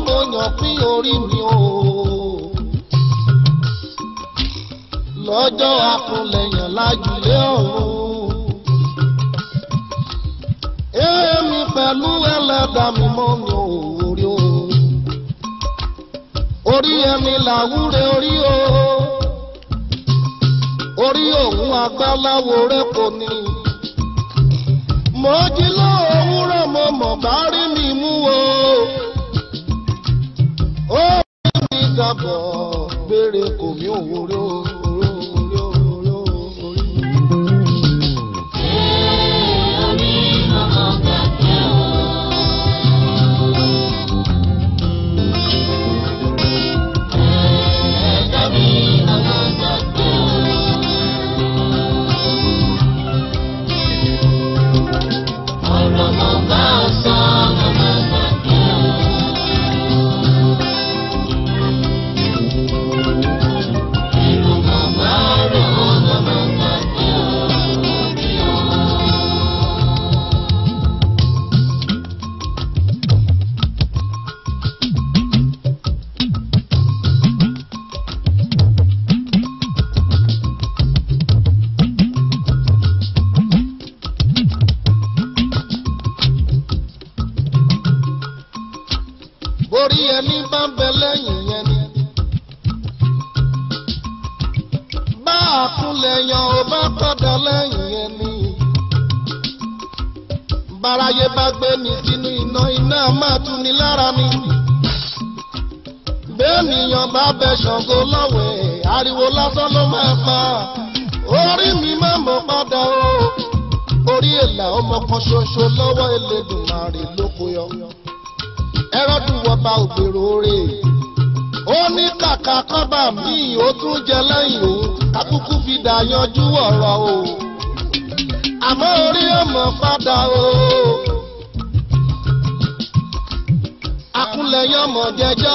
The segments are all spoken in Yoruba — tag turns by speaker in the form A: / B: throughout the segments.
A: mo yàn pín orí mi o. lọ́jọ́ akúnlẹ̀yàn lájúlé ọ̀run. èmi pẹ̀lú ẹlẹ́dà mi mọ́ mi ò orí o. orí ẹni làwúre orí o. orí òun agbáláwo rẹ̀ kò ní. mo jí lóòwúrọ̀ mo mọ̀ bá rí mi mú o. ó rí mi dàbọ̀ gbére kò mí òwúrọ̀ o. borí ẹni bá ń bẹ lẹ́yìn yẹn ni. bá a kúnlẹ̀ yan ò bá padà lẹ́yìn yẹn ni. báráyé bá gbé ní sínú iná iná máa tún ní lára ni. bẹ́ẹ̀nìyàn bá bẹ ṣàngó lọ́wẹ̀ ariwo lásán ló máa pa. orí mi máa mọ̀ padà o. orí èlà ọmọ kan ṣoṣo lọ́wọ́ Elédùmarè ló kó yọ ẹrọ́dún wọba ògbèrò rè ó ní kàkà kọ́bà míì ó tún jẹ lẹ́yìn òun kákúkú fi dà yanjú ọ̀rọ̀ o àmọ́ orí ọmọ padà o akúnlẹ̀yìn ọmọ jẹjọ́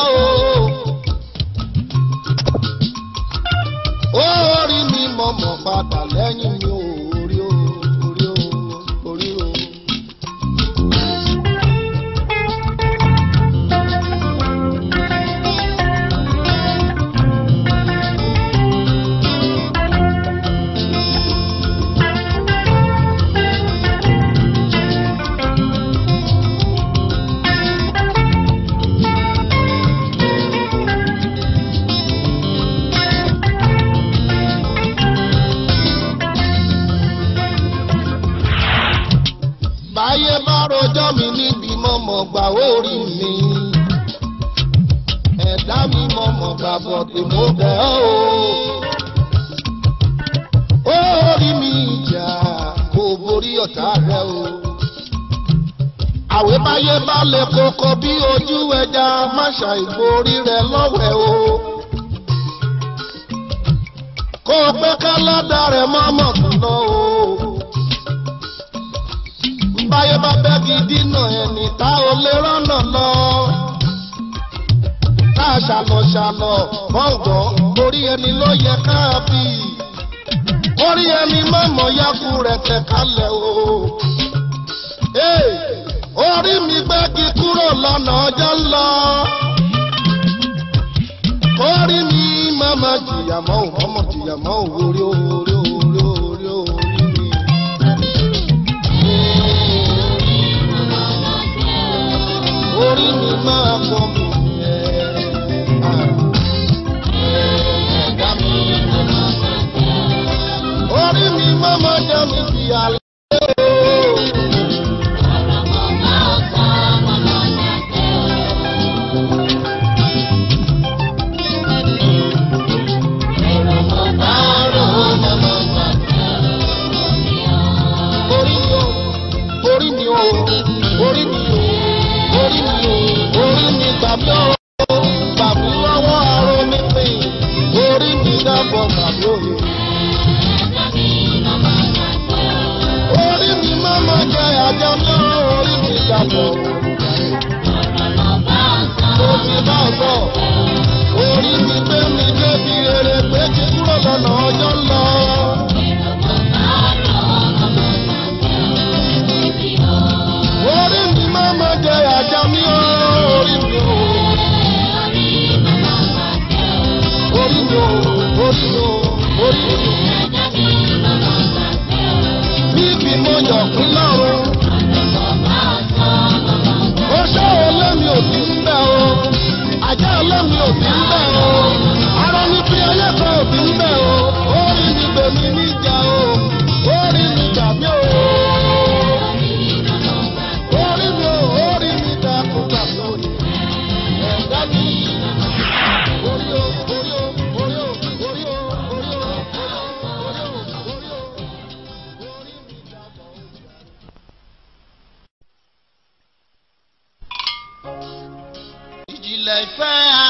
A: o ó rí mi mọ̀mọ́ padà lẹ́yìn mi o orí o orí o orí o. báyé bá rojọ́ mi níbi mọ̀mọ́ gbà orí mi ẹ̀dá mi mọ̀mọ́ gbà bọ̀dé mo bẹ̀ ọ́ o orí mi ìjà kò borí ọ̀tá rẹ o àwẹ̀ báyé bá lè kókó bí ojú ẹja má ṣàìborí rẹ lọ́wẹ̀ o kó o pé ká lọ́dà rẹ mọ́mọ́ tún lọ o báyé bá bẹ́gi dínà ẹni tá ò lè rọ́nà lọ. Ká ṣàlọ̀ ṣàlọ̀ gbọ̀ngàn orí ẹni ló yẹ ká bí. Orí ẹni mọ̀mọ́ yákú rẹ̀ tẹ̀ kalẹ̀ o. Ee, Orí mi gbẹ́gi kúrò lọ́nà ọjọ́ ń lọ. Orí mi mọ̀mọ́ jìyà mọ́ ò mọ̀mọ́ jìyà mọ́ ò orí orí orí orí orí mi. orí mi máa pọ̀ mí ẹ̀. orí mi máa ma jẹ́ mi fi àlẹ́ o. orí mi o orí mi o orí mi o orí mi o orí mi gbàgbé o gbàgbé lọ́wọ́ aró mi pè orí mi dábọ̀ gbàgbé òye. orí mi máa ma jẹ àjọ mọ́ orí mi dàbọ̀. Mo ti bá ọ sọ, orí mi gbé mi débi rere pé kí kúrò lọ́nà ọjọ́ ń lọ. Orí mi máa ma jẹ àjọ mi ó, orí mi ó.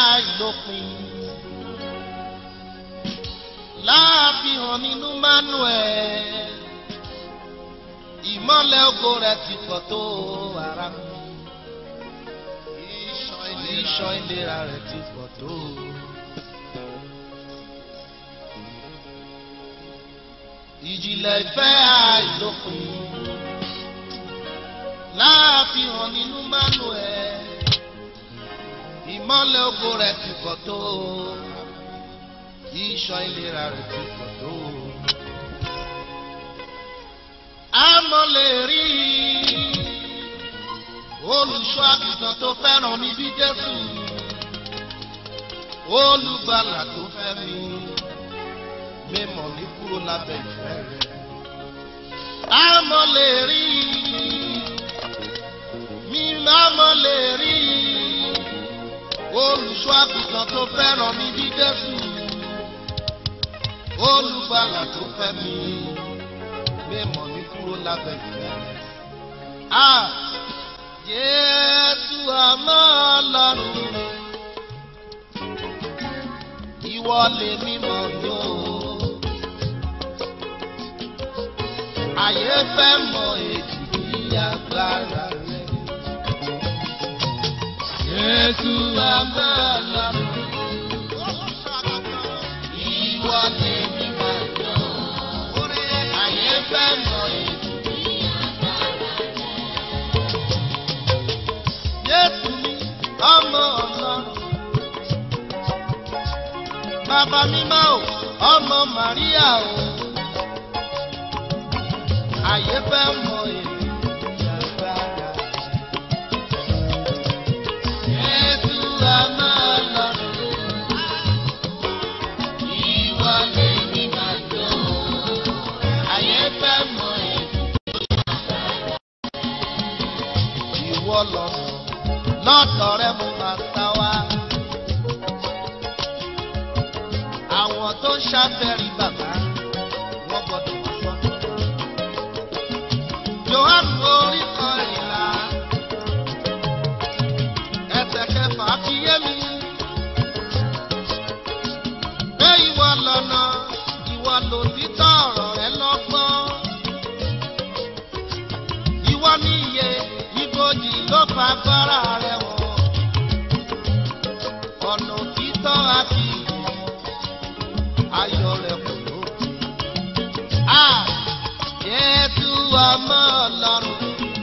A: àìlópin láàfihàn nínú manuel ìmọ́lẹ̀ ògo rẹ̀ ti pọ̀ tó ara mi iṣan ìlera rẹ̀ ti pọ̀ tó. ìjìnlẹ̀ ìfẹ́ àìlópin láàfihàn nínú manuel ìmọ́lẹ̀ ògo rẹ̀ ti pọ̀ tó iṣan ìlera rẹ̀ ti pọ̀ tó. àmọ́ lè rí olùṣọ́ àgùntàn tó fẹ́ràn mi bí Jésù olùgbàlà tó fẹ́ mi mímọ̀ mi kúrò lábẹ́ ìfẹ́ rẹ̀. àmọ́ lè rí mi àmọ́ lè rí olùṣọ́ àgùntàn tó fẹ́ràn mi bí Jésù olùgbàlà tó fẹ́ mi mímọ̀ mi kúrò lábẹ́ ìfẹ́ rẹ̀. Ah! Jésù àmọ́ ọlọ́run ìwọ lè mímọ̀ yó. Àyè fẹ́ mọ èjì agbára rẹ̀. Jésù àmọ́ ọlọ́run ìwọ lè mímọ̀ yó. Àyè fẹ́ mọ èjì. Jésù mi ọmọ ọlọ́run. Bàbá mímọ́ o, ọmọ Màríà o. Àyè fẹ́ mọ èyí agbára. Jésù ọmọ ọlọ́run. Ìwọ lè ní máa jọ. Àyè fẹ́ mọ èyí. Ìwọ lọ́nà lọ́dọ̀ rẹ mo máa sá wá. Àwọn tó ń ṣàfẹ́rí bàbá wọ́n gbọ́dọ̀ wá sọ́dọ̀. Jòhánù orí kan ìlà ẹsẹ̀ kẹfà fi yé mi. Pé ìwọ lọ́nà ìwọ lòtítọ́ ọ̀rọ̀ rẹ lọ́gbọ́n. Ìwọ ní iye ibojì ló fa agbára rẹ wọ̀. Ọ̀nà òtítọ́ àti ìyè ayọ̀ rẹ̀ kò lópin. À Jésù ọmọ Ọlọ́run.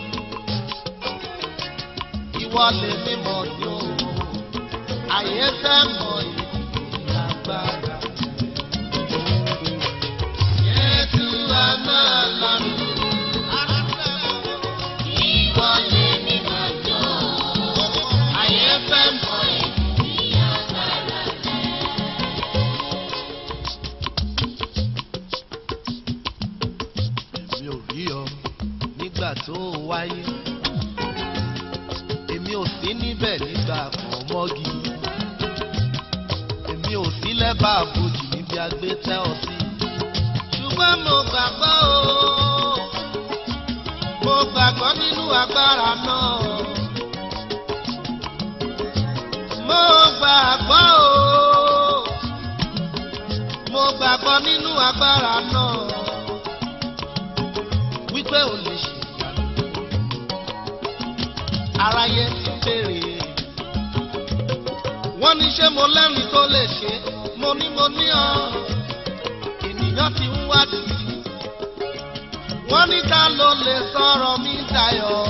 A: Ìwọ lè mímọ̀ ní o. Àyè fẹ́ mọ ìdí agbára. Jésù ọmọ Ọlọ́run. Ìwọ lè mímọ̀ ní o. Àyè fẹ́ mọ ìdí agbára. èmi ò rí ọ nígbà tó o wáyé èmi ò sí níbẹ̀ nígbà kan mọ́gi èmi ò sí lẹ́bàá àbòjì níbi agbé tẹ́ ọ sí ṣùgbọ́n mo gbàgbọ́ o mo gbàgbọ́ nínú agbára náà mo gbàgbọ́ o mo gbàgbọ́ nínú agbára náà wípé ò lè ṣe ìyanu. aráyé ti béèrè wọ́n ní ṣé mo lẹ́rìí tó lè ṣe mo ní mo ní ọ ènìyàn ti ń wádìí wọ́n ní ta ló lè sọ̀rọ̀ mi dayọ̀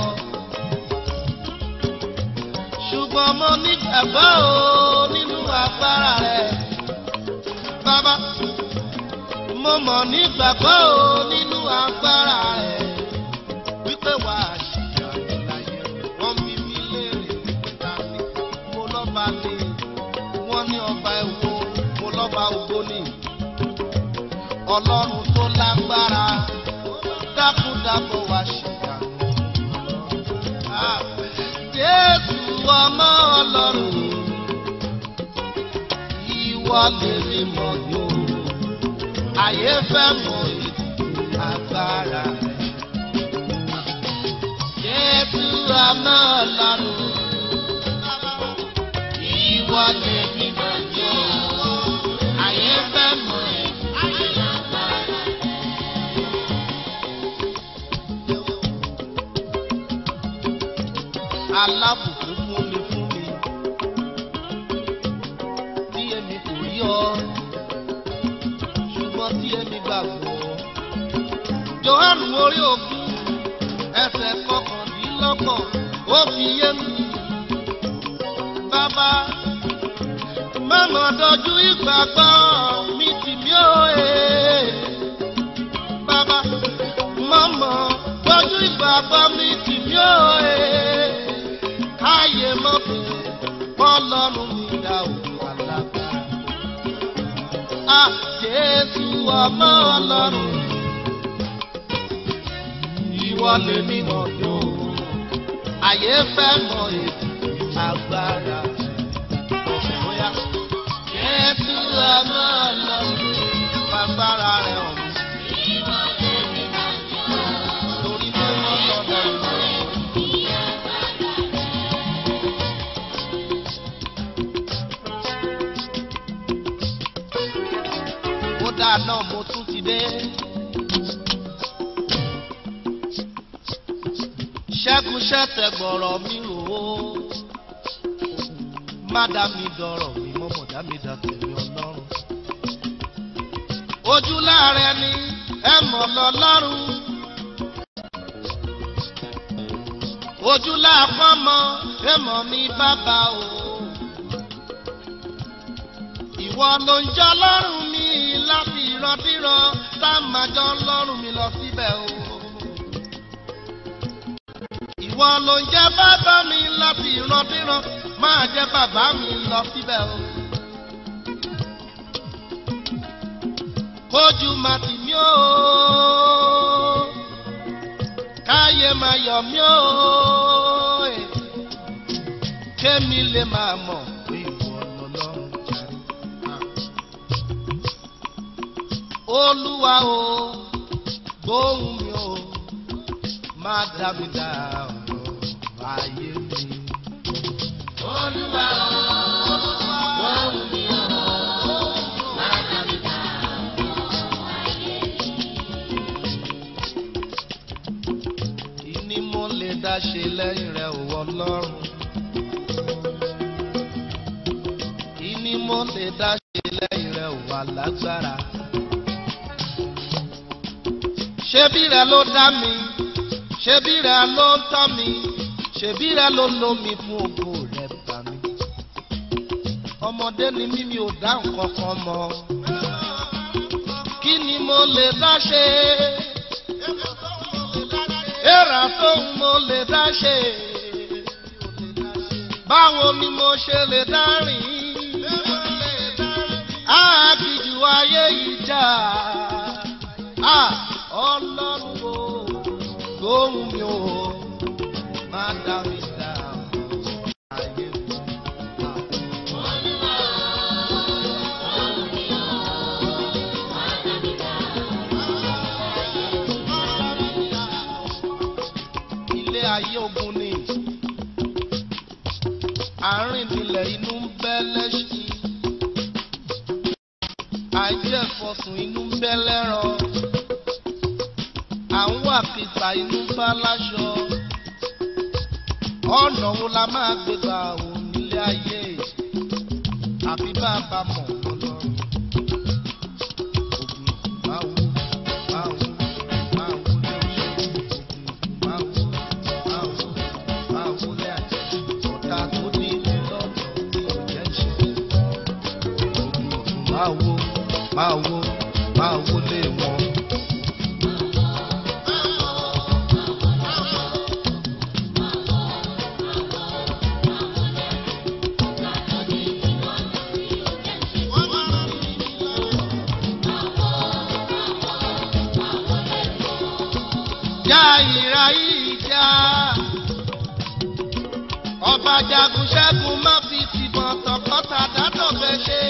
A: ṣùgbọ́n mo nígbàgbọ́ o nínú agbára rẹ̀ bàbá mo mọ̀ nígbàgbọ́ o nínú agbára ẹ̀ wípé wà á ṣìyànjú láyé wọ́n bí mi léèrè wípé ta ni mo lọ́ba lè wọ́n ní ọba ẹ̀wọ̀ mo lọ́ba ògbó ni ọlọ́run tó lágbára dákúndàbọ̀ wá ṣìyànjú. Ah, Jésù ọmọ ọlọ́run ìwọ lè rí mọ̀ yóò ayé fẹ́ mọ ìdí agbára rẹ̀. Jésù ọmọ ọlọ́run ìwọ lè ọ ṣùgbọ́n tí èmi gbàgbọ́. Jòhánù orí òkun ẹsẹ̀ kọkàndínlọ́gbọ̀n ó fi yé mi. Bàbá mọ̀mọ́ dojú ìgbàgbọ́ mi tì mí ó ee. Bàbá mọ̀mọ́ dojú ìgbàgbọ́ mi tì mí ó ee. Káyé mọ̀ pé Ọlọ́run mi dá òkú alágbára. À Jésù ọmọ Ọlọ́run ìwọ lè ní mọ̀tò. Àyè fẹ́ mọ ètò agbára. Bóyá Jésù ọmọ Ọlọ́run fagbára rẹ̀ hàn mí. Torí pé wọ́n lọ́dọ̀ ìwọ. Kódà náà mo tún ti dé. Ṣẹ́gun ṣẹ̀tẹ̀ gbọ̀rọ̀ mi rò ó. Má dá mi dọ̀rọ̀ mi mọ́mọ́ dá mi dá tèmi ọlọ́run. Ojú láàrẹ ni ẹ mọ̀ lọ́lọ́run. Ojú láàpọ̀ mọ́ ẹ mọ̀ mi bàbá o. Ìwọ ló ń jọ lọ́rùn mi láti ìrandíran tá a máa jọ lọ́rùn mi lọ síbẹ̀ o. Ìwọ ló ń jẹ́ bàbá mi láti ìrandíran máa jẹ́ bàbá mi lọ síbẹ̀ o. Kójú máa tì mí o. Káyé máa yọ̀ mí o. Kémi lè máa mọ̀ pé ìwọ lọ́lọ́run jàre. Olúwa o, gbóhùn mi o, má dá mi dá ọ̀rọ̀ ayé mi. Olúwa o, gbóhùn mi o, má dá mi dá ọ̀rọ̀ ayé mi. Ìní mo lè dá ṣe lẹ́yìn rẹ̀ ò Ọlọ́run. Ìní mo lè dá ṣe lẹ́yìn rẹ̀ ò alágbára ṣebí rẹ ló dá mi ṣebí rẹ ló ń tọ́ mi ṣebí rẹ ló lo mi fún ògo rẹ bá mi. ọmọdé ni mí mi ò dá nǹkan kan mọ̀ kí ni mo lè dá ṣe èrà tóun mo lè dá ṣe báwo ni mo ṣe lè dá rìn àgìjù ayé yìí jà. Ah! ọlọ́run o gbóhùn mi o má dá mi dá ayé mi. ilé ayé ogun ni àárín nílẹ̀ inú ń bẹ́ lẹ́sìn àìjẹ́fọ̀sùn inú ń bẹ́ lẹ́ràn à ń wà kìtà inú bá láṣọ ọ̀nà wo la máa gbé gbà òun nílé ayé àfi bá a bá mọ̀ lọ́lọ́run. Ògùn máa wú máa wú máa wú lé oṣù ògùn máa wú máa wú máa wú lé àjẹ ọ̀tá tó ní ilé lọ́dọ̀ ní ọ̀jẹ̀ ṣe. Ògùn máa wú máa wú máa wú lé wọn. já ìra yìí já. ọba jagun ṣẹ́gun má fi tìbọn tọkọta dátọ̀gbẹ́ ṣe.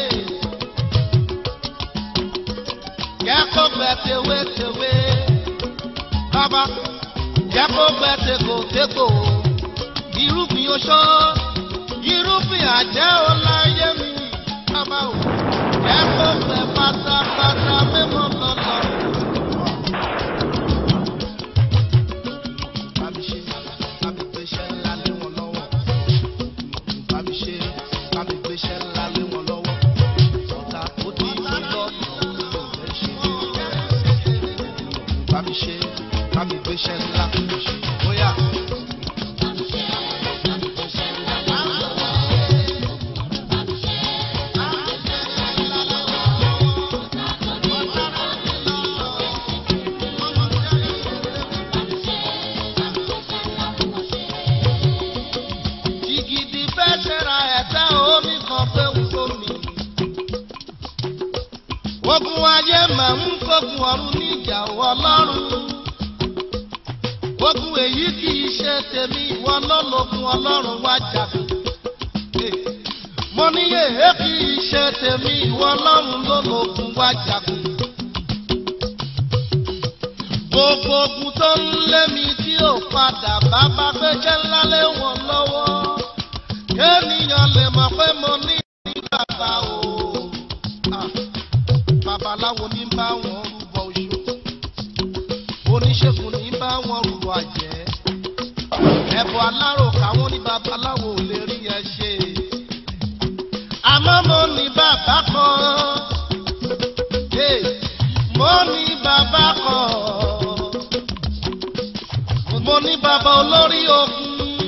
A: kẹ́kọ̀ọ́ gbẹ tewétewé. bàbá kẹ́kọ̀ọ́ gbẹ tegbòtegbò. irúgbìn oṣó irúgbìn àjẹ́ ò láyé mi. bàbá o kẹ́kọ̀ọ́ gbẹ pátápátá mímọ́ lọ́lọ́. bá mi ṣe bá mi gbéṣẹ́ ńlá lé wọn lọ́wọ́ bá mi ṣe bá mi gbéṣẹ́ ńlá lé wọn lọ́wọ́ ọ̀tá mi ṣe bá mi gbéṣẹ́ ńlá fún mi ṣe bóyá. Jìgìdì fẹ́ ṣẹra ẹ̀tẹ́ omi kan pé ń sómi. Ogun ayé máa ń kógun ọ̀run níjà ọlọ́run. Ogun èyí kì í ṣe tèmi ìwọ lọ́lọ́gun ọlọ́run wá jagun. Mo ní èé kì í ṣe tèmi ìwọ ọlọ́run lọ́lọ́gun wá jagun. Gbogbo ogun tó ń lé mi tí ò padà bá bá gbẹ́jẹ́ ńlá lé wọn lọ́wọ́. Kéènìyàn lè mọ̀ pé mo ní ní bàbá o. Ah, Babaláwo ní bá wọn rúbọ oṣù. Oníṣègùn ní bá wọn rúbọ àjẹ́. Ẹ̀bùn alárò káwọn ní babaláwo ò lè rí ẹ ṣe. Àmọ́ mo ní bàbá kan. Hey, Mo ní bàbá kan. Mo ní bàbá olórí ogun.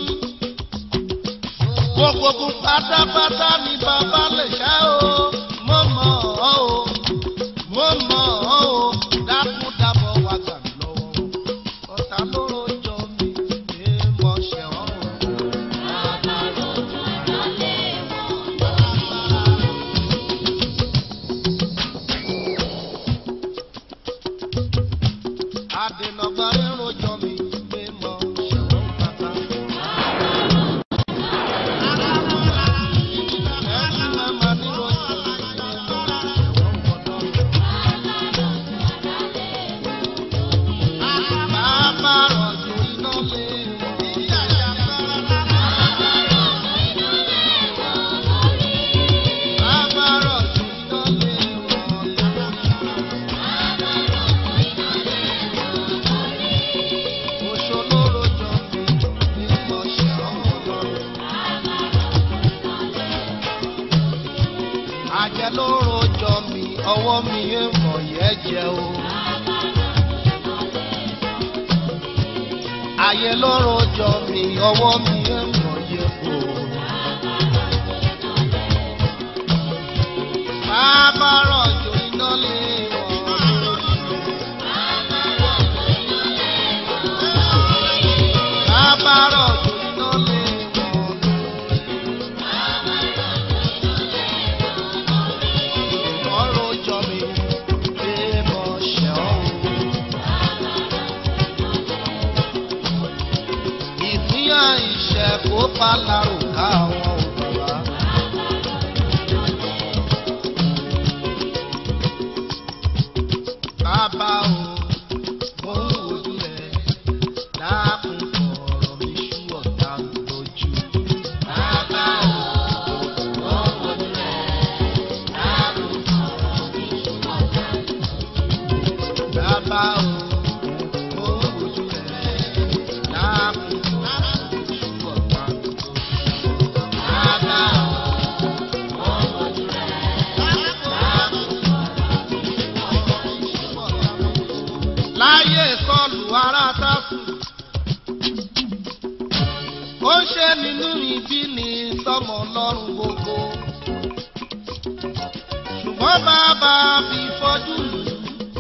A: Gbogbo ogun pátápátá ni bàbá lè ṣá o. Mo mọ̀ ọ́ o. Mo mọ̀ ọ́ o. Dákúdábọ̀ wá gbà mí lọ́wọ́. Ọ̀tá ló rojọ́ mi. Ṣé mo ṣẹ̀ ọ́ o? Adènàgbà rẹ̀ rojọ́ mi. Ṣé mo ṣẹ̀ ọ́ bàbá? Ẹ̀sìn màmá ní rojọ́ mi. Ṣé mo ṣẹ̀ ọ́ bàbá? Bàbá rọ̀jò iná lé Bàbá rọ̀jò iná lé wọn Oṣó ló rojọ́ mi ní mo ṣe ọ̀rọ̀. Àjẹ́ ló rojọ́ mi, ọwọ́ mi ń mọ̀ yẹ́ jẹ́ o. Ayé ló rojọ́ mi, ọwọ́ mi ń mọ̀ yẹ́ o. Bàbá rọ̀jò iná lé wọn lórí rẹ̀. Bàbá rọ̀jò iná lé wọn Wọ́n rojọ́ mi pé mo ṣẹ̀ ọ́ o. Ìpínyà ìṣẹ̀ kó pálárò ká àwọn òbúra. Bàbá o, mo ń wojú rẹ̀ dákun fọ̀rọ̀ mi ṣú ọ̀tá mi lójú. Bàbá o, mo ń wojú rẹ̀ dákun fọ̀rọ̀ mi ṣú ọ̀tá mi lójú. Bàbá o, mo ń wojú rẹ̀ dákun fọ̀rọ̀ mi ṣú ọ̀tá mi lójú. Bàbá o, mo ń wojú rẹ̀ dákun fọ̀rọ̀ mi ṣú ọ̀tá mi lójú láyé sọlù ara sáfù. ó ń ṣe nínú ibi ní sọmọ lọ́rùn gbogbo. ṣùgbọ́n bàbá fi fọ́jú lù ú.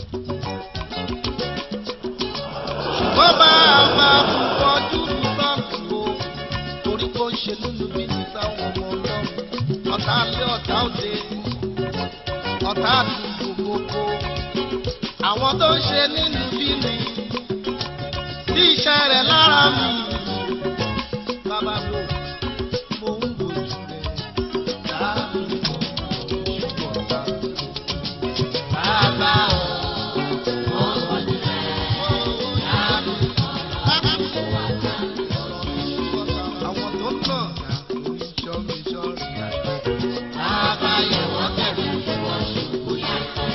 A: ṣùgbọ́n bàbá fi fọ́jú lù sọ́ọ̀kù o. torí kó ń ṣe nínú ibi ní sáwọn ọmọ ọlọ́run. ọ̀tá lé ọ̀tá òde. ọ̀tá àdúgbò gbogbo àwọn tó ń ṣe nínú bí mi tí iṣẹ́ rẹ̀ lára mi. Bàbá mi ò mo ń wojú rẹ̀ dáàbò ṣùgbọ́n bá. Bàbá ò mo ń wojú rẹ̀ dáàbò àwọn tó ń nà oníṣọ́ mi ṣọ́ọ̀ṣì àgbẹ̀. Bàbá yẹ̀ wọ́n tẹ̀lé ìwọ̀n ṣùgbọ́n yàtọ̀.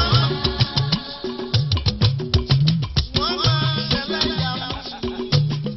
A: Wọ́n máa ṣẹlẹ̀ yà mí.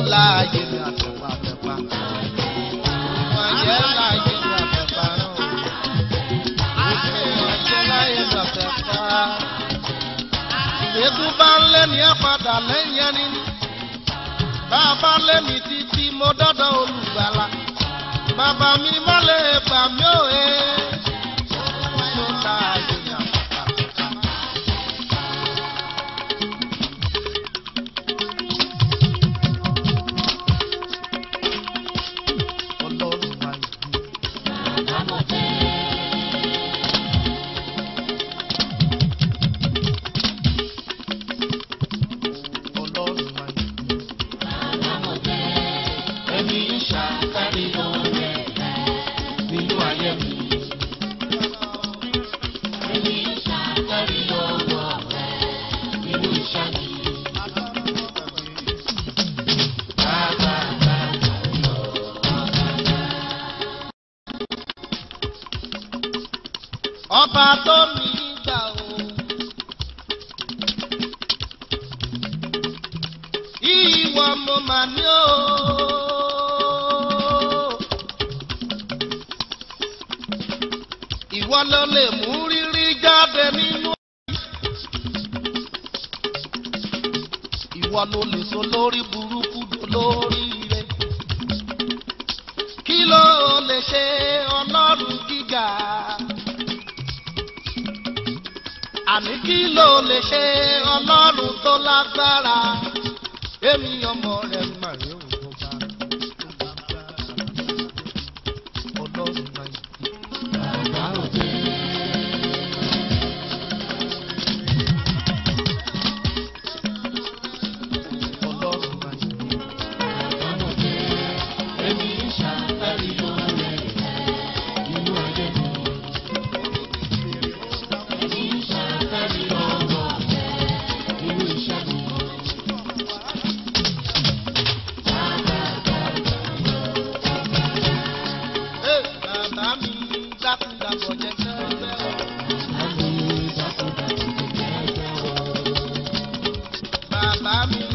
A: láàyè ní àtẹ̀pá àtẹ̀pá. Ìwọ̀nyẹ́ láàyè ní àtẹ̀pá náà. Ìwọ̀nyẹ́ láàyè ní àtẹ̀pá. Ìgbésùn bá ń lé ní ẹ̀ padà lẹ́yìn ẹni. Bá a bá lé mi títí mo dọ́dọ̀ olùgbàlà. Bàbá mi má lè gbà mí ò ẹ́. Mo láàyè ní àtẹ̀pá àtẹ̀pá. Ọlọ́run máa ń gbé. Ọlọ́run máa ń gbé.
B: Ẹni ṣàkárí lọ́rẹ̀ nínú ayé mi. Ẹni ṣàkárí lọ́wọ́ rẹ̀ nínú iṣẹ́ mi. Bàbá bàbá lọ.
A: Ọba tó mi gbà o. Ìwọ mo mà ní o. Ìwọ ló lè mú rírí jáde nínú. Ìwọ ló lè so lórí burúkú lórí rẹ̀. Kí ló lè ṣe ọlọ́run gíga? àní kí ló lè ṣe ọlọ́run tó lágbára èmi ọmọ rẹ̀ mà rí òun bá ọlọ́run máa ń
B: Bàbá òde.
A: ọlọ́run máa ń
B: Bàbá òde. Ẹni ṣàkárí lọ́rẹ̀ nínú ayé mi. Ẹni ṣàkárí lọ́wọ́ rẹ̀ nínú iṣẹ́ mi. Bàbá bàbá lọ.
A: ẹ bàbá mi dákúndàbọ̀ jẹ́ kẹ́kẹ́ o.
B: Àmì ìdákùnkùn kẹ̀kẹ́ o.
A: bàbá mi